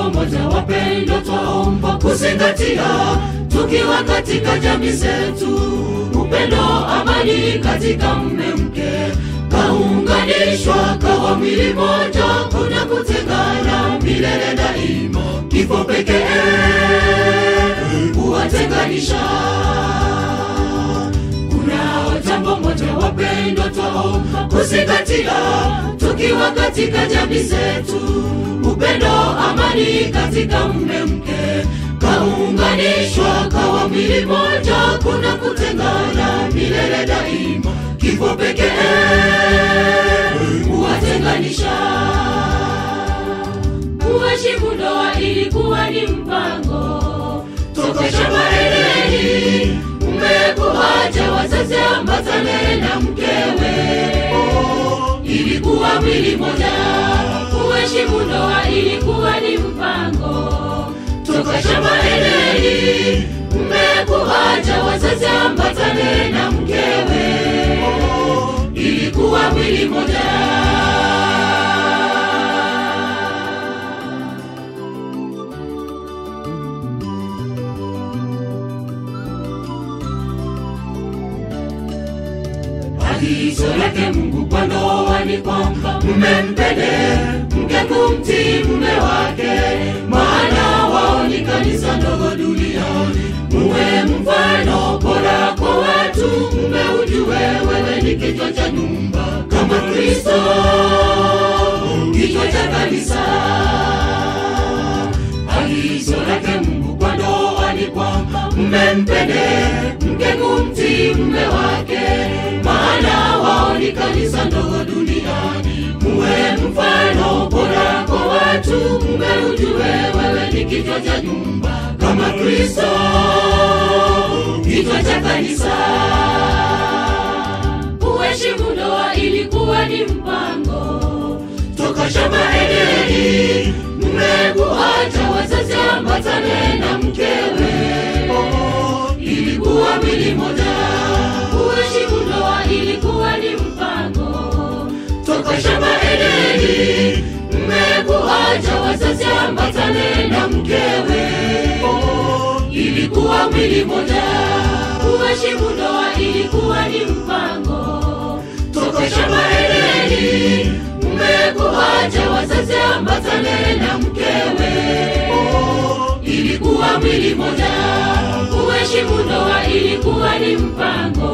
moja wapendwa, twaomba kuzingatia tukiwa katika jamii zetu, upendo, amani katika mme mke, kaunganishwa kawa mwili moja, kuna kutengana milele daima, kifo pekee kuwatenganisha. Kunao jambo moja wapendwa, twaomba kuzingatia tukiwa katika jamii zetu, upendo, amani katika mme mke, kaunganishwa kawa mwili moja, kuna kutengana milele daima, kifo pekee kuwatenganisha. Kuheshimu ndoa ilikuwa ni mpango toka shamba Edeni, mmekuacha wazazi ambatane na mkewe, ilikuwa mwili moja. Kuheshimu ndoa ilikuwa ni mpango toka shamba Edeni, mmekuacha wazazi ambatane na mkewe, ilikuwa mwili moja. Agizo lake Mungu kwa ndoa ni kwamba mume mpende mke kumtii mume wake, maana wao ni kanisa ndogo duniani. Muwe mfano bora kwa watu, mume ujue wewe ni kichwa cha nyumba kama Kristo kichwa cha kanisa. Agizo lake Mungu kwa ndoa ni kwamba mume mpende mke kumtii mume wake, maana wao ni kanisa ndogo duniani. Muwe mfano bora kwa watu, mume ujue wewe ni kichwa cha nyumba kama Kristo kichwa cha kanisa. Kuheshimu ndoa ilikuwa ni mpango toka shamba Edeni, mmekuacha wazazi ambatane na mkewe, ilikuwa mwili moja. Kuheshimu ndoa ilikuwa ni mpango toka shamba Edeni, mmekuacha wazazi ambatane na mkewe, ilikuwa mwili moja. Kuheshimu ndoa ilikuwa ni mpango toka shamba Edeni, mmekuacha wazazi ambatane na mkewe, ilikuwa mwili moja. Kuheshimu ndoa ilikuwa ni mpango